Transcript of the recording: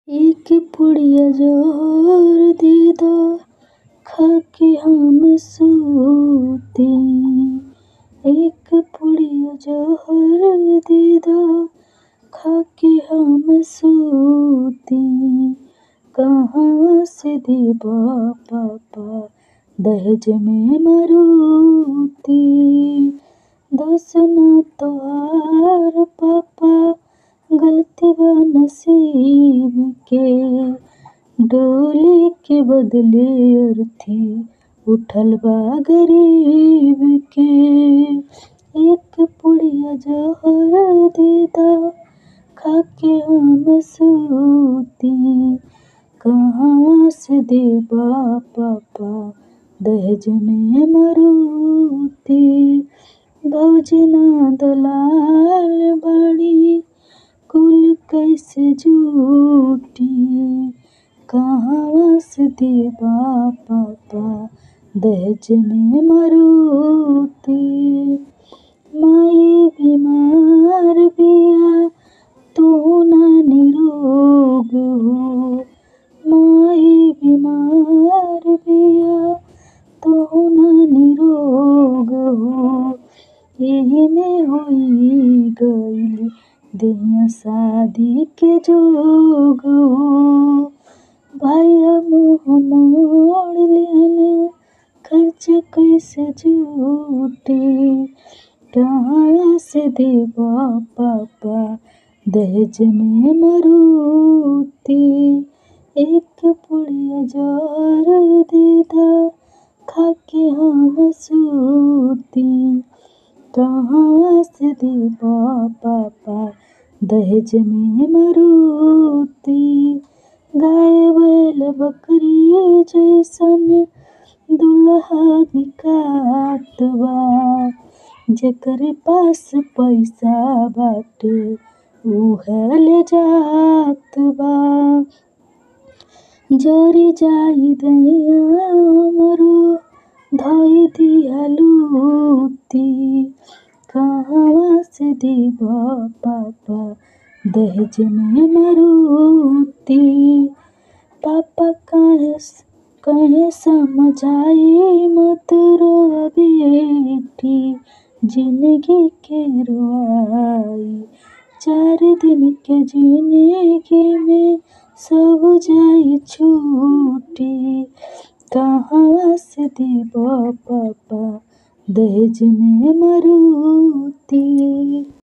एक पुड़िया जोर दीदा खाके हम सूती एक पुड़िया जोर दीदा खाके हम सूती कहाँ से देबा पापा दहेज में मारुति दोष ना तोहार पापा गलती बा नसीब के डोली के बदले अर्थी उठल बा गरीब के एक पुड़िया जोर दीदा खाके हम सूती कहाँ से देबा पापा दहेज में मारुति भौजी ना दलाल बाड़ी कुल कैसे जुटी कहवा से देबा पापा दहेज में मारुति माई बीमार बिया तू ना निरोग हो माई बीमार बिया तू ना निरोग हो एही में होई गइल देहिया शादी के जोग हो भैया मुँह मोड़ लेहन खर्चा कैसे जुटी कहाँ से देबा पापा दहेज में मारुति एक पुड़िया जोर दीदा खाके हम सूती कहाँ से देबा पापा दहेज में मारुति गाय बैल बकरी जैसन दुल्हा बिकात बा जेकरे पास पईसा बाटे उहे ले जात बा जरी जाई देहिया हमरो धई दिहा लूटी कहवा से देबा पापा दहेज में मारुति पापा काहे काहे समझाई मत रोआ बेटी जिंदगी के रोआई चार दिन के जिंदगी में सब जाई छूटी कहाँ से देबा पापा दहेज में मारुति